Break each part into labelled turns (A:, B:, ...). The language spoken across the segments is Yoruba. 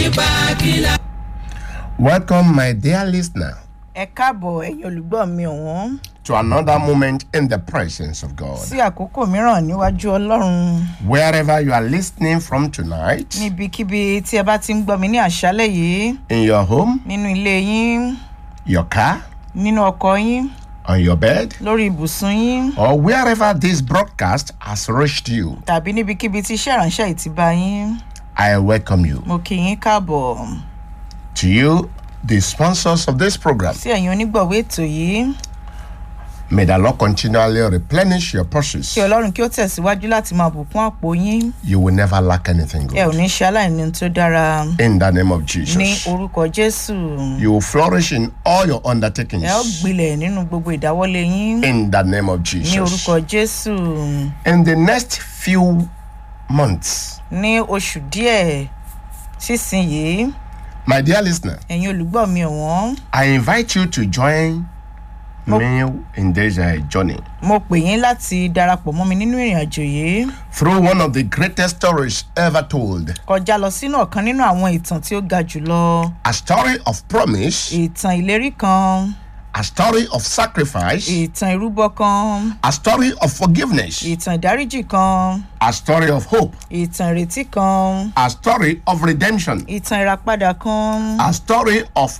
A: nípa kílà.
B: Welcome, my dear listener,
C: ẹ káàbọ̀ ẹ̀yin olùgbọ́ mi ọ̀wọ́n
B: to another moment in the presence of God.
C: sí àkókò mìíràn níwájú ọlọ́run
B: Wherever you are listening from tonight,
C: níbikíbi tí ẹ bá ti ń gbọ́ mi ní àṣálẹ̀ yìí
B: in your home,
C: nínú ilé yín
B: your car,
C: nínú ọkọ̀ yín
B: on your bed,
C: lórí ibùsùn yín
B: or wherever this broadcast has reached you,
C: tàbí níbikíbi tí iṣẹ́ ìránṣẹ́ yìí ti bá yín
B: I welcome you.
C: mo kì í káàbọ̀
B: To you, the sponsors of this program,
C: sí ẹ̀yin onígbọ̀wé ètò yìí
B: may the Lord continually replenish your purses.
C: kí ọlọ́run kí ó tẹ̀síwájú láti máa bùkún àpò yín
B: You will never lack anything
C: ẹ ò
B: good.
C: ní ṣe aláìní tó dára
B: In the name of
C: ní
B: Jesus.
C: orúkọ jésù
B: You will flourish in all your undertakings.
C: ẹ ó gbilẹ̀ nínú gbogbo ìdáwọ́lé yín
B: In the name of
C: ní
B: Jesus.
C: orúkọ jésù.
B: In the next few months,
C: ní oṣù díẹ̀ sísìnyìí
B: my dear listener,
C: ẹ̀yin olùgbọ́ mi ọ̀wọ́n
B: I invite you to join me in this uh, journey
C: mo pè yín láti darapọ̀ mọ́ mi nínú ìrìn àjò yìí
B: through one of the greatest stories ever told
C: kọjá lọ sínú ọ̀kan nínú àwọn ìtàn tí ó ga jùlọ
B: a story of promise,
C: ìtàn ìlérí kan
B: a story of sacrifice,
C: ìtàn ìrúbọ kan
B: a story of forgiveness,
C: ìtàn ìdáríjì kan
B: a story of hope,
C: ìtàn ìrètí kan
B: a story of redemption,
C: ìtàn ìràpadà kan
B: a story of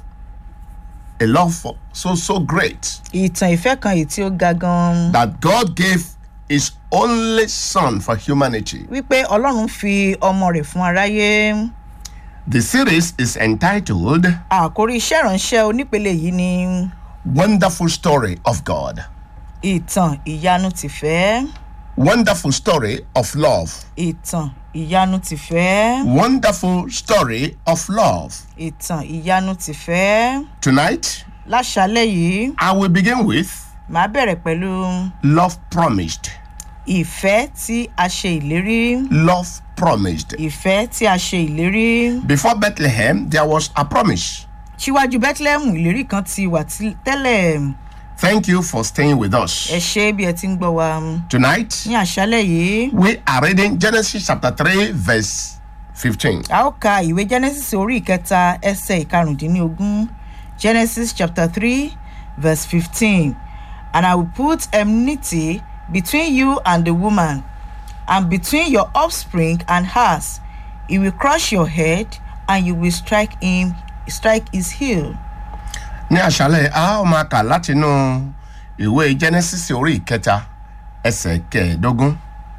B: a love for, so, so great
C: ìtàn ìfẹ́ kan èyí tí ó ga gan
B: that God gave his only son for humanity.
C: wípé ọlọ́run fi ọmọ rẹ̀ fún aráyé
B: The series is entitled
C: àkórí iṣẹ́ ìránṣẹ́ onípele yìí ni
B: Wonderful Story of God.
C: ìtàn ìyanu tìfẹ́.
B: Wonderful story of love.
C: ìtàn ìyanu tìfẹ́
B: Wonderful story of love.
C: ìtàn ìyanu tìfẹ́
B: Tonight,
C: láṣálẹ̀ yìí
B: I will begin with
C: màá bẹ̀rẹ̀ pẹ̀lú
B: love promised.
C: ìfẹ́ tí a ṣe ìlérí
B: Love promised.
C: ìfẹ́ tí a ṣe ìlérí
B: Before Bethlehem, there was a promise.
C: síwájú bethlehem ìlérí kan ti wà tí- tẹ́lẹ̀
B: Thank you for staying with
C: ẹ
B: us.
C: ṣe bí ẹ ti ń gbọ́ wa
B: Tonight,
C: ní àṣálẹ̀ yìí
B: we are reading Genesis chapter 3, verse 15.
C: a ó ka ìwé genesis orí ìkẹta ẹsẹ̀ ìkarùndínlógún genesis chapter three verse fifteen and i will put enmity between you and the woman and between your offspring and hers he will crush your head and you will strike him strike his heel.
B: ní àṣálẹ̀ a ó máa kà látinú ìwé genesis orí ìkẹta ẹsẹ̀ kẹẹ̀ẹ́dógún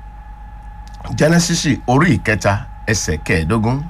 B: genesis orí ìkẹta ẹsẹ̀ kẹẹ̀ẹ́dógún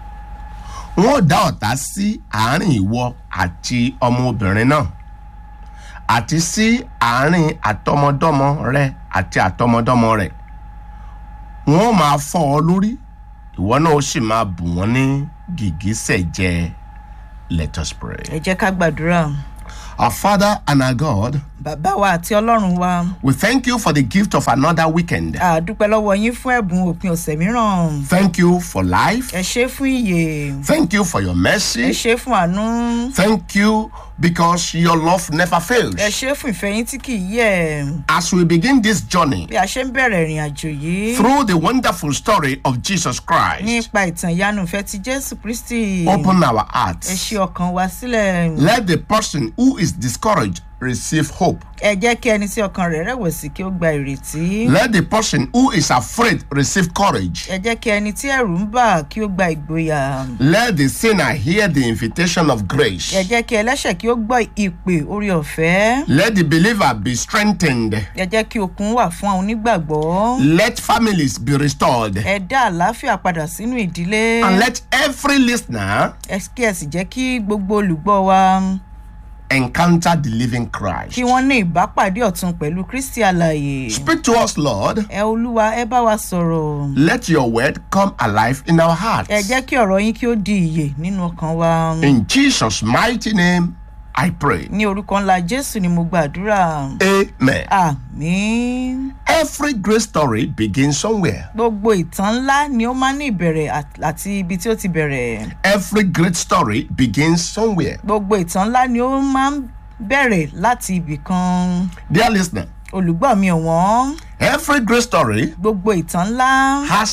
B: wọn ò dá ọ̀tá sí àárín ìwọ àti ọmọbìnrin náà àti sí àárín àtọmọdọ́mọ rẹ àti àtọmọdọ́mọ rẹ wọn ò máa fọ́ ọ lórí ìwọ náà ó sì máa bù wọ́n ní gìgísẹ̀ jẹ let us pray.
C: ẹ jẹ́ ká gbàdúrà
B: Our Father and our God,
C: bàbá wa àti ọlọ́run wa
B: we thank you for the gift of another weekend.
C: a dúpẹ́ lọ́wọ́ yín fún ẹ̀bùn òpin ọ̀sẹ̀ mìíràn
B: Thank you for life.
C: ẹ ṣe fún ìyè
B: Thank you for your
C: ẹ
B: mercy.
C: ṣe fún àánú.
B: Thank you because your love never
C: ẹ
B: fails.
C: ṣe fún ìfẹ́ yín tí kì í yẹ̀
B: As we begin this journey
C: bí a ṣe ń bẹ̀rẹ̀ ìrìn àjò yìí
B: through the wonderful story of Jesus Christ,
C: nípa ìtàn ìyanu ìfẹ́ ti jésù kristi
B: open our
C: ẹ
B: hearts.
C: ṣe ọkàn wa sílẹ̀
B: Let the person who is discouraged receive hope.
C: ẹ jẹ́ kí ẹni tí ọkàn rẹ̀ rẹ̀wẹ̀sì kí ó gba ìrètí
B: Let the person who is afraid receive courage.
C: ẹ jẹ́ kí ẹni tí ẹ̀rù ń bà kí ó gba ìgboyà
B: Let the sinner hear the invitation of grace.
C: ẹ jẹ́ kí ẹlẹ́ṣẹ̀ kí ó gbọ́ ìpè orí ọ̀fẹ́
B: Let the believer be strengthened.
C: ẹ jẹ́ kí okun wà fún àwọn onígbàgbọ́
B: Let families be restored.
C: ẹ dá àlàáfíà padà sínú ìdílé
B: And let every listener
C: ẹ kí ẹ sì jẹ́ kí gbogbo olùgbọ́ wa
B: encounter the living Christ.
C: kí wọ́n ní ìbápàdé ọ̀tun pẹ̀lú kristi alàyè.
B: Speak to us, Lord.
C: ẹ olúwa ẹ bá wa sọ̀rọ̀
B: Let your word come alive in our hearts.
C: ẹ jẹ́ kí ọ̀rọ̀ yín kí ó di ìyè nínú ọkàn wa
B: In Jesus' mighty name, I pray.
C: ní orúkọ ńlá jésù ni mo gbàdúrà
B: Amen.
C: àmín
B: Every great story begins somewhere.
C: gbogbo ìtàn ńlá ni ó máa ń ní ìbẹ̀rẹ̀ àt- àti ibi tí ó ti bẹ̀rẹ̀
B: Every great story begins somewhere.
C: gbogbo ìtàn ńlá ni ó máa ń bẹ̀rẹ̀ láti ibì kan
B: Dear listener,
C: olùgbọ́ mi ọ̀wọ́n
B: every great story
C: gbogbo ìtàn ńlá
B: has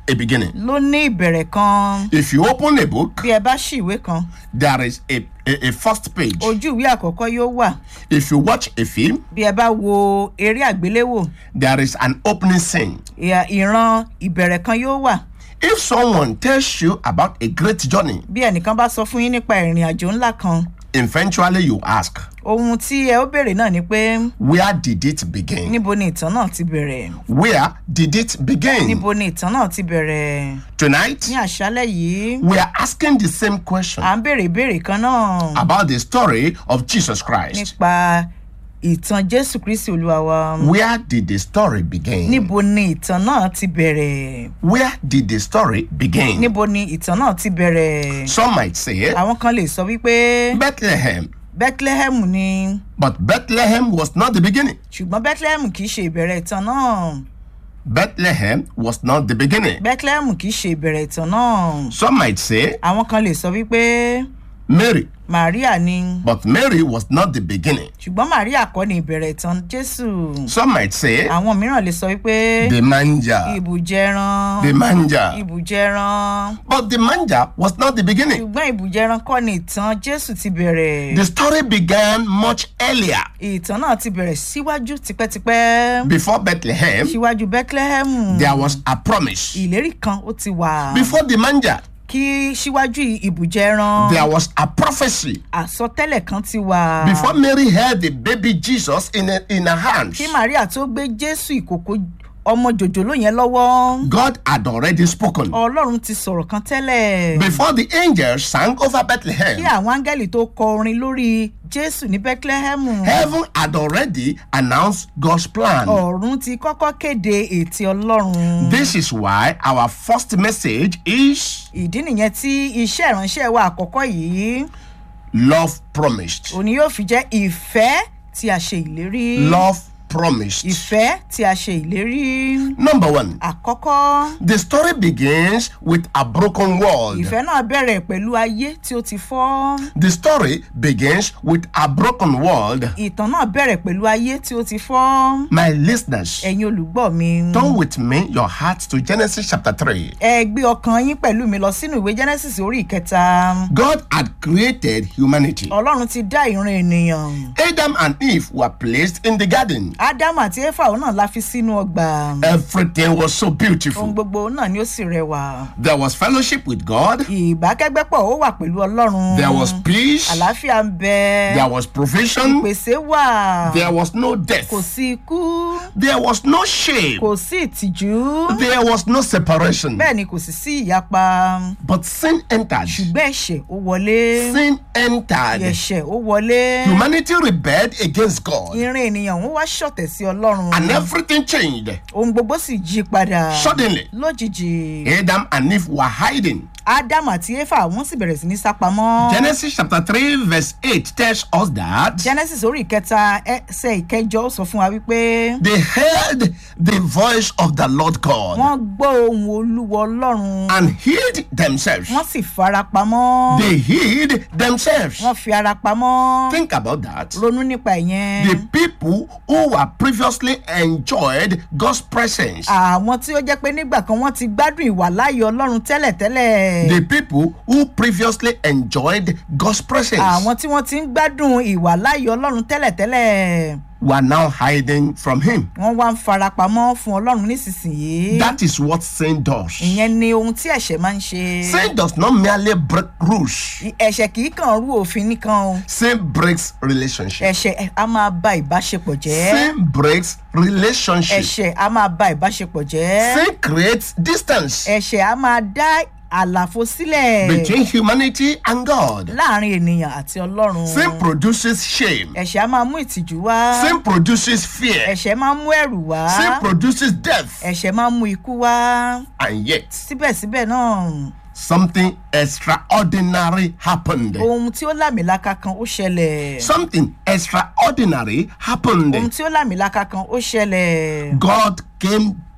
B: a beginning.
C: ló ní ìbẹ̀rẹ̀ kan
B: If you open a book,
C: bí ẹ bá ṣí ìwé kan
B: there is a, a, a first page.
C: ojú ìwé àkọ́kọ́ yóò wà
B: If you watch a film,
C: bí ẹ bá wo eré àgbéléwò
B: there is an opening scene.
C: ìhà- ìran ìbẹ̀rẹ̀ kan yóò wà
B: If someone tells you about a great journey,
C: bí ẹnìkan bá sọ fún yín nípa ìrìn àjò ńlá kan
B: eventually you ask,
C: ohun tí ẹ ó béèrè náà ni pé
B: where did it begin?
C: níbo ni ìtàn náà ti bẹ̀rẹ̀
B: Where did it begin?
C: níbo ni ìtàn náà ti bẹ̀rẹ̀
B: Tonight,
C: ní àṣálẹ̀ yìí
B: we are asking the same question
C: à ń béèrè ìbéèrè kan náà
B: about the story of Jesus Christ.
C: nípa ìtàn jésù kristi olúwa wa
B: Where did the story begin?
C: níbo ni ìtàn náà ti bẹ̀rẹ̀
B: Where did the story begin?
C: níbo ni ìtàn náà ti bẹ̀rẹ̀
B: Some might say
C: àwọn kan lè sọ wípé
B: Bethlehem,
C: bethlehem ni
B: but Bethlehem was not the beginning.
C: ṣùgbọ́n bethlehem kì í ṣe ìbẹ̀rẹ̀ ìtàn náà
B: Bethlehem was not the beginning.
C: bethlehem kì í ṣe ìbẹ̀rẹ̀ ìtàn náà
B: Some might say
C: àwọn kan lè sọ wípé
B: Mary,
C: maria ni
B: but Mary was not the beginning.
C: ṣùgbọ́n maria kọ́ ni ìbẹ̀rẹ̀ ìtàn jésù
B: Some might say
C: àwọn mìíràn lè sọ wípé
B: the manger,
C: ibùjẹran
B: the manger,
C: ibùjẹran
B: but the manger was not the beginning.
C: ṣùgbọ́n ibùjẹran kọ́ ni ìtàn jésù ti bẹ̀rẹ̀
B: The story began much earlier
C: ìtàn náà ti bẹ̀rẹ̀ síwájú tipẹ́tipẹ́
B: before Bethlehem.
C: síwájú bethlehem
B: There was a promise.
C: ìlérí kan ó ti wà
B: Before the manger,
C: kí síwájú ibùjẹran
B: there was a prophecy.
C: àsọtẹ́lẹ̀ kan ti wà
B: Before Mary held the baby Jesus in, her- in her hands,
C: kí maria tó gbé jésù ìkòkò ọmọ jòjòló yẹn lọ́wọ́
B: God had already spoken.
C: ọlọ́run ti sọ̀rọ̀ kan tẹ́lẹ̀
B: Before the angels sang over
C: kí
B: Bethlehem,
C: àwọn áńgẹ́lì tó kọ orin lórí jésù ní bethlehem
B: heaven had already announced God's plan.
C: ọ̀run ti kọ́kọ́ kéde ètí ọlọ́run
B: This is why our first message is
C: ìdí nìyẹn tí iṣẹ́ ìránṣẹ́ wa àkọ́kọ́ yìí
B: love promised.
C: òní yóò fi jẹ́ ìfẹ́ tí a ṣe ìlérí
B: Love promised.
C: ìfẹ́ tí a ṣe ìlérí
B: Number one,
C: àkọ́kọ́
B: the story begins with a broken world.
C: ìfẹ́ náà bẹ̀rẹ̀ pẹ̀lú ayé tí ó ti fọ́
B: The story begins with a broken world.
C: ìtàn náà bẹ̀rẹ̀ pẹ̀lú ayé tí ó ti fọ́
B: My listeners,
C: ẹ̀yin olùgbọ́ mi
B: turn with me your hearts to Genesis chapter 3.
C: ẹ gbé ọkàn yín pẹ̀lú mi lọ sínú ìwé genesis orí ìkẹta
B: God had created humanity.
C: ọlọ́run ti dá ìran ènìyàn
B: Adam and Eve were placed in the garden.
C: ádámù àti éfà òun náà la fi sínú ọgbà
B: Everything was so
C: ohun
B: beautiful.
C: gbogbo náà ni ó sì rẹwà
B: There was fellowship with God.
C: ìbákẹ́gbẹ́pọ̀ ó wà pẹ̀lú ọlọ́run
B: There was peace.
C: àlàáfíà ń bẹ
B: There was provision.
C: ìpèsè wà
B: There was no death.
C: kò sí ikú
B: There was no shame.
C: kò sí ìtìjú
B: There was no separation.
C: bẹ́ẹ̀ ni kò sì sí ìyapa
B: But sin entered.
C: ṣùgbọ́n ẹ̀ṣẹ̀ ó wọlé
B: Sin entered.
C: ẹ̀ṣẹ̀ ó wọlé
B: Humanity rebelled against God.
C: ìran ènìyàn ń wá ṣọ̀tẹ̀ sí ọlọ́run
B: And everything changed.
C: ohun gbogbo sì yí padà
B: Suddenly,
C: lójijì
B: Adam and Eve were hiding.
C: ádámù àti éfà wọ́n sì bẹ̀rẹ̀ sí ní sápamọ́
B: Genesis chapter 3, verse 8 tells us that
C: genesis orí ìkẹta ẹsẹ̀ ìkẹjọ sọ fún wa wípé
B: they heard the voice of the Lord God
C: wọ́n gbọ́ ohun olúwa ọlọ́run
B: and hid themselves.
C: wọ́n sì fara pamọ́
B: They hid themselves.
C: wọ́n fi ara pamọ́
B: Think about that.
C: ronú nípa ìyẹn
B: The people who were previously enjoyed God's presence,
C: àwọn tí ó jẹ́ pé nígbà kan wọ́n ti gbádùn ìwà láàyè ọlọ́run tẹ́lẹ̀tẹ́lẹ̀
B: the people who previously enjoyed God's presence,
C: àwọn tí wọ́n ti ń gbádùn ìwà láàyè ọlọ́run tẹ́lẹ̀tẹ́lẹ̀
B: were now hiding from Him.
C: wọ́n wá ń farapamọ́ fún ọlọ́run nísinsìnyí
B: That is what sin does.
C: ìyẹn ni ohun tí ẹ̀ṣẹ̀ máa ń ṣe
B: Sin does not merely break rules,
C: ẹ̀ṣẹ̀ kì í kàn rú òfin nìkan o
B: sin breaks relationship.
C: ẹ̀ṣẹ̀ a máa ba ìbáṣepọ̀ jẹ́
B: Sin breaks relationship.
C: ẹ̀ṣẹ̀ a máa ba ìbáṣepọ̀ jẹ́
B: Sin creates distance
C: ẹ̀ṣẹ̀ a máa dá àlàfo sílẹ̀
B: between humanity and God.
C: láàrin ènìyàn àti ọlọ́run
B: Sin produces shame.
C: ẹ̀ṣẹ̀ a máa mú ìtìjú wá
B: Sin produces fear.
C: ẹ̀ṣẹ̀ máa ń mú ẹ̀rù wá
B: Sin produces death.
C: ẹ̀ṣẹ̀ máa ń mú ikú wá
B: And yet,
C: síbẹ̀síbẹ̀ náà
B: something extraordinary happened.
C: ohun tí ó lámìlaka kan ó ṣẹlẹ̀
B: Something extraordinary
C: ohun
B: happened.
C: tí ó lámìlaka kan ó ṣẹlẹ̀
B: God came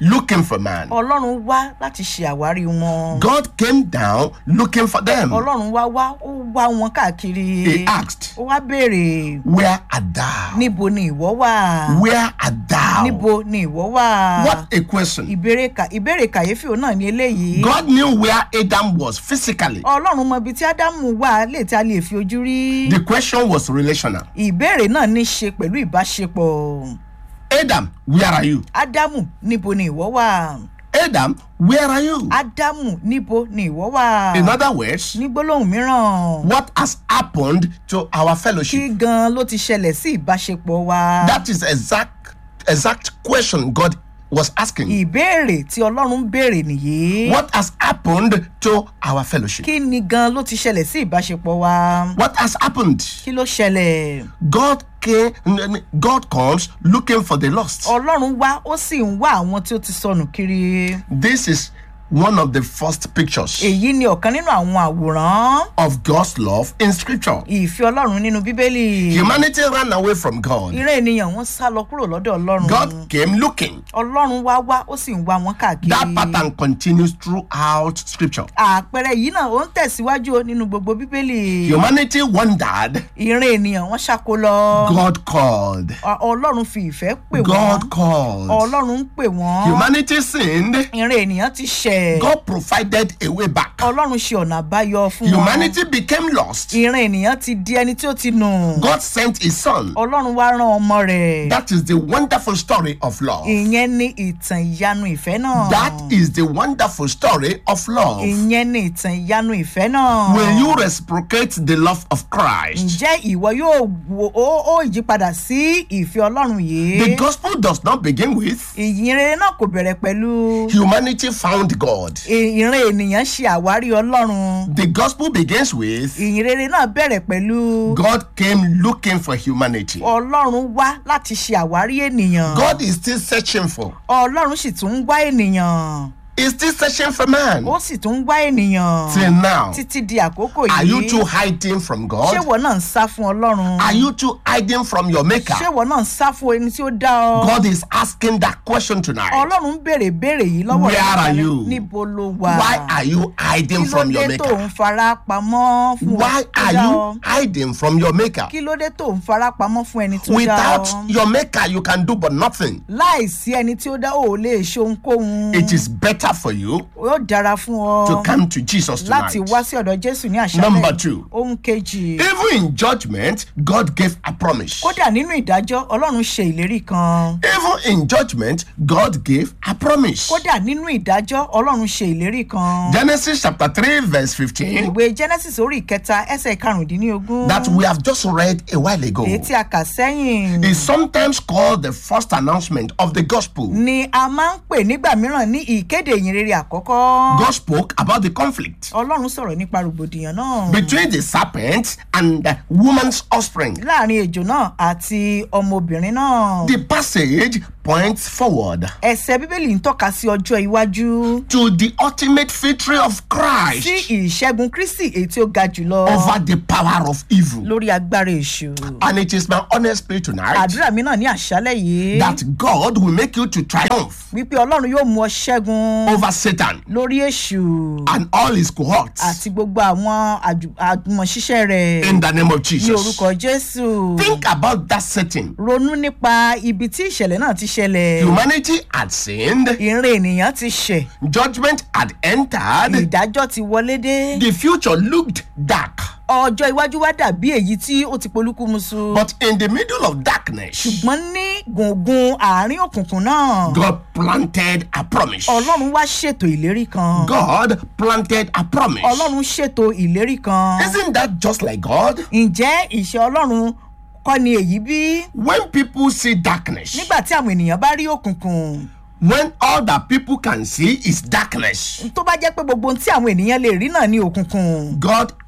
B: looking for man.
C: ọlọ́run wá láti ṣe àwárí wọn
B: God came down looking for them.
C: ọlọ́run wá wá ó wá wọn káàkiri
B: He asked,
C: ó wá béèrè
B: Where art thou?
C: níbo ni ìwọ wà
B: Where art thou?
C: níbo ni ìwọ wà
B: What a question.
C: ìbéèrè kà- ìbéèrè kàyéfì òun náà ni eléyìí
B: God knew where Adam was physically.
C: ọlọ́run mọ ibi tí ádámù wà lè tí a lè fi ojú rí
B: The question was relational.
C: ìbéèrè náà ní í ṣe pẹ̀lú ìbáṣepọ̀
B: Adam, where are you?
C: ádámù níbo ni ìwọ wà
B: Adam, where are you?
C: ádámù níbo ni ìwọ wà
B: In other words,
C: ní gbólóhùn mìíràn
B: what has happened to our
C: kí
B: fellowship?
C: gan ló ti ṣẹlẹ̀ sí ìbáṣepọ̀ wa
B: That is exact exact question God was asking.
C: ìbéèrè tí ọlọ́run ń béèrè nìyí
B: What has happened to our fellowship?
C: kí ni gan ló ti ṣẹlẹ̀ sí ìbáṣepọ̀ wa
B: What has happened?
C: kí ló ṣẹlẹ̀
B: God came, God comes looking for the lost.
C: ọlọ́run wá ó sì ń wá àwọn tí ó ti sọnù kiri
B: This is one of the first pictures
C: èyí ni ọ̀kan nínú àwọn àwòrán
B: of God's love in scripture.
C: ìfẹ́ ọlọ́run nínú bíbélì
B: Humanity ran away from God.
C: ìran ènìyàn wọn sá lọ kúrò lọ́dọ̀ ọlọ́run
B: God came looking.
C: ọlọ́run wá wá ó sì ń wá wọn káàkiri
B: That pattern continues throughout scripture.
C: àpẹẹrẹ yìí náà ó ń tẹ̀síwájú o nínú gbogbo bíbélì
B: Humanity wondered.
C: ìran ènìyàn wọn ṣáko lọ
B: God called.
C: Ọ- ọlọ́run fi ìfẹ́ pè wọ́n
B: God called.
C: ọlọ́run ń pè wọ́n
B: Humanity sinned.
C: ìran ènìyàn ti ṣẹ̀
B: God provided a way back.
C: ọlọ́run ṣe ọ̀nà àbáyọ fún wọn
B: Humanity became lost.
C: ìran ènìyàn ti di ẹni tí ó ti nù
B: God sent his son.
C: ọlọ́run wá rán ọmọ rẹ̀
B: That is the wonderful story of love.
C: ìyẹn ní ìtàn ìyanu ìfẹ́ náà
B: That is the wonderful story of love.
C: ìyẹn ní ìtàn ìyanu ìfẹ́ náà
B: Will you reciprocate the love of Christ?
C: ǹjẹ́ ìwọ yóò wo ó ó yípadà sí ìfẹ́ ọlọ́run
B: The
C: yìí
B: gospel does not begin with
C: ìyìn rere náà kò bẹ̀rẹ̀ pẹ̀lú
B: humanity found God.
C: ì- ìran ènìyàn ṣe àwárí ọlọ́run
B: The gospel begins with
C: ìyìn rere náà bẹ̀rẹ̀ pẹ̀lú
B: God came looking for humanity.
C: ọlọ́run wá láti ṣe àwárí ènìyàn
B: God is still searching for.
C: ọlọ́run sì tún ń wá ènìyàn
B: He's still searching for man.
C: ó sì tún ń wá ènìyàn
B: Till now.
C: títí di àkókò
B: Are you
C: yìí
B: too hiding from
C: ṣé
B: God?
C: ìwọ náà ń sá fún ọlọ́run
B: Are you too hiding from your maker?
C: ṣé ìwọ náà ń sá fún ẹni tí ó dá ọ
B: God is asking that question tonight.
C: ọlọ́run ń béèrè béèrè yìí lọ́wọ́
B: Where
C: rẹ
B: are
C: nípa
B: you?
C: níbo ló wà
B: Why are you hiding
C: kí ló
B: from your
C: dé tó ń
B: maker?
C: fara pamọ́ fún
B: Why
C: ẹni tó
B: are
C: dá
B: you
C: ọ
B: hiding from your maker?
C: kí ló dé tó ń fara pamọ́ fún ẹni tó dá
B: Without
C: ọ
B: your maker, you can do but nothing.
C: láìsí ẹni tí ó dá ò lè ṣe ohunkóhun
B: It is better for you
C: ó dára fún ọ
B: to come to Jesus
C: láti
B: tonight.
C: wá sí ọ̀dọ̀ jésù ní
B: Number
C: àṣálẹ̀
B: two.
C: ohun kejì
B: Even in judgment, God gave a promise.
C: kódà nínú ìdájọ́ ọlọ́run ṣe ìlérí kan
B: Even in judgment, God gave a promise.
C: kódà nínú ìdájọ́ ọlọ́run ṣe ìlérí kan
B: Genesis chapter 3, verse 15,
C: ìwé genesis orí ìkẹta ẹsẹ̀ karùndínlógún
B: that we have just read a while ago,
C: èyí tí a kà sẹ́yìn
B: is sometimes called the first announcement of the gospel.
C: ni a máa ń pè nígbà mìíràn ní ìkéde ìyìnrere àkọ́kọ́
B: God spoke about the conflict
C: ọlọ́run sọ̀rọ̀ nípa rògbòdìyàn náà
B: between the serpent and the woman's offspring.
C: láàrin ejò náà àti ọmọbìnrin náà
B: The passage points forward
C: ẹsẹ̀ bíbélì ń tọ́ka sí ọjọ́ iwájú
B: to the ultimate victory of
C: sí
B: Christ
C: ìṣẹ́gun kristi èyí tí ó ga jùlọ
B: over the power of evil.
C: lórí agbára èṣù
B: And it is my honest prayer tonight
C: àdúrà mi náà ní àṣálẹ̀ yìí
B: that God will make you to triumph
C: wípé ọlọ́run yóò mú ọ ṣẹ́gun
B: over Satan
C: lórí èṣù
B: and all his cohorts
C: àti gbogbo àwọn àjù- àjùmọ̀ṣiṣẹ́ rẹ̀
B: in the name of
C: ní
B: Jesus.
C: orúkọ jésù
B: Think about that setting.
C: ronú nípa ibi tí ìṣẹ̀lẹ̀ náà ti ṣẹlẹ̀
B: Humanity had sinned,
C: ìrìn ènìyàn ti ṣẹ̀
B: judgment had entered,
C: ìdájọ́ ti wọlé dé
B: the future looked dark.
C: ọjọ́ iwájú wá dàbí èyí tí ó ti polúkúmuṣu
B: But in the middle of darkness,
C: ṣùgbọ́n ní gbùngbùn àárín òkùnkùn náà
B: God planted a promise.
C: ọlọ́run wá ṣètò ìlérí kan
B: God planted a promise.
C: ọlọ́run ṣètò ìlérí kan
B: Isn't that just like God?
C: ǹjẹ́ ìṣe ọlọ́run kọ́ ni èyí bí
B: When people see darkness,
C: nígbà tí àwọn ènìyàn bá rí òkùnkùn
B: when all that people can see is darkness,
C: tó bá jẹ́ pé gbogbo ohun tí àwọn ènìyàn lè rí náà ní òkùnkùn
B: God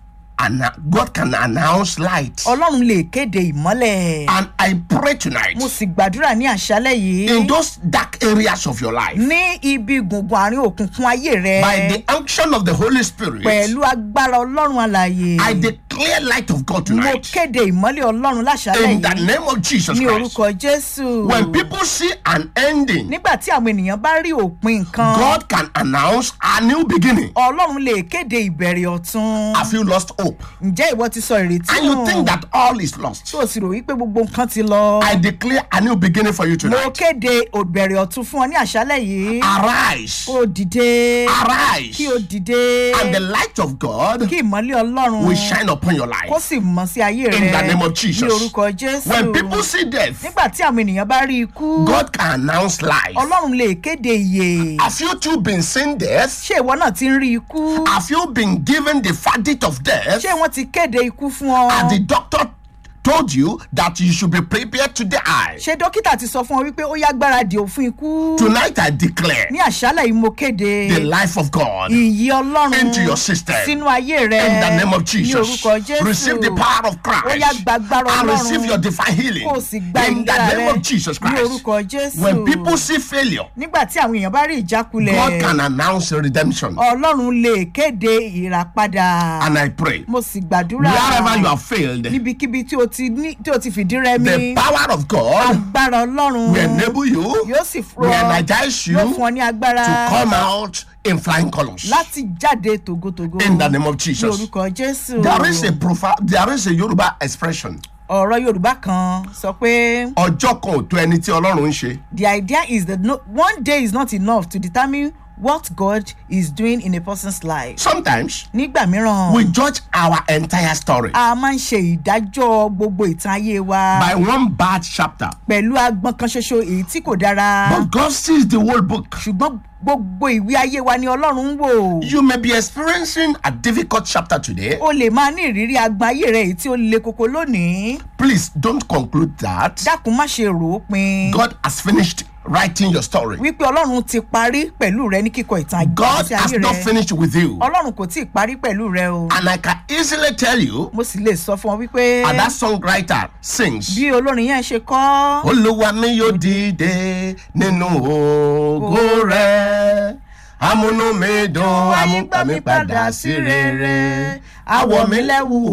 B: anna- God can announce light.
C: ọlọ́run lè kéde ìmọ́lẹ̀
B: And I pray tonight
C: mo sì gbàdúrà ní àṣálẹ̀ yìí
B: in those dark areas of your life
C: ní ibi gbùngbùn àárín òkùnkùn ayé rẹ
B: by the unction of the Holy Spirit.
C: pẹ̀lú agbára ọlọ́run alàyè
B: I declare light of God
C: mo
B: tonight
C: kéde ìmọ́lẹ̀ ọlọ́run láṣálẹ̀
B: in the
C: yìí
B: name of Jesus
C: ní
B: Christ.
C: orúkọ jésù
B: When people see an ending,
C: nígbà tí àwọn ènìyàn bá rí òpin nǹkan
B: God can announce a new beginning.
C: ọlọ́run lè kéde ìbẹ̀rẹ̀ ọ̀tun
B: Have you lost hope?
C: ǹjẹ́ ìwọ ti sọ ìrètí
B: And you
C: nù
B: think that all is lost?
C: tó o sì rò wípé gbogbo nǹkan ti lọ
B: I declare a new beginning for you
C: mo
B: tonight.
C: kéde ìbẹ̀rẹ̀ ọ̀tun fún ọ ní àṣálẹ̀ yìí
B: Arise,
C: kó o dìde
B: arise,
C: kí o dìde
B: and the light of God
C: kí ìmọ́lẹ̀ ọlọ́run
B: will shine upon your
C: kó
B: life.
C: sì mọ̀ sí ayé rẹ
B: In the name of Jesus.
C: ní orúkọ jésù
B: When people see death,
C: nígbà tí àwọn ènìyàn bá rí ikú
B: God can announce life.
C: ọlọ́run lè kéde ìyè
B: Have you too been seeing death?
C: ṣé ìwọ náà ti ń rí ikú
B: Have you been given the verdict of death?
C: ṣé wọ́n ti kéde ikú fún ọ
B: And the doctor told you that you should be prepared to die.
C: ṣé dókítà ti sọ fún ọ wípé ó yá gbáradì ò fún ikú
B: Tonight I declare
C: ní àṣálẹ̀ yìí mo kéde
B: the life of God
C: ìyè ọlọ́run
B: into your system.
C: sínú ayé rẹ
B: in the name of
C: ní
B: Jesus.
C: orúkọ jésù
B: Receive the power of
C: ó yá
B: Christ
C: gbàgbára
B: and
C: ọlọ́run
B: receive your divine healing
C: kó o sì gba
B: in the
C: ìlera
B: name
C: rẹ
B: of Jesus
C: ní
B: Christ.
C: orúkọ jésù
B: When people see failure,
C: nígbà tí àwọn èèyàn bá rí
B: God
C: ìjákulẹ̀
B: can announce redemption.
C: ọlọ́run lè kéde ìràpadà
B: And I pray,
C: mo sì gbàdúrà
B: wherever you have failed,
C: níbikíbi tí o ti ní tí o ti fìdí rẹmi
B: the power of God
C: agbára ọlọ́run
B: will enable you,
C: yóò sì fún
B: will
C: ọ
B: energize
C: yóò
B: you
C: fún ọ ní agbára
B: to come out in flying colors.
C: láti jáde tògótògó
B: In the name of
C: ní
B: Jesus.
C: orúkọ jésù
B: There is a profa- there is a Yoruba expression.
C: ọ̀rọ̀ yorùbá kan sọ pé
B: Ọjọ́ kan ò tó ẹni tí Ọlọ́run ń ṣe.
C: the idea is that no, one day is not enough to determine what God is doing in a person's life.
B: Sometimes
C: nígbà mìíràn
B: we judge our entire story
C: a máa ń ṣe ìdájọ́ gbogbo ìtàn ayé wa
B: by one bad chapter.
C: pẹ̀lú agbọ́n kan ṣoṣo èyí tí kò dára
B: But God sees the whole book.
C: ṣùgbọ́n gbogbo ìwé ayé wa ni ọlọ́run ń wò.
B: You may be experiencing a difficult chapter today.
C: o lè máa ní ìrírí agbọn ayé rẹ èyí tí ó le koko lónìí
B: Please don't conclude that
C: dákun má ṣe rò ó pin
B: God has finished writing your story.
C: wípé ọlọ́run ti parí pẹ̀lú rẹ ní kíkọ ìtàn
B: God
C: ìgbésí
B: has
C: ayé
B: not
C: rẹ
B: finished with you.
C: ọlọ́run kò tí ì parí pẹ̀lú rẹ o
B: And I can easily tell you,
C: mo sì lè sọ fún ọ wípé
B: and that songwriter sings,
C: bí olórin yẹn ṣe kọ́
B: Olúwa mi yóò dìde nínú ògo rẹ̀. Amúnú mi dùn, amúgbà mi padà sí rere. Àwọ̀ mi lẹ́wù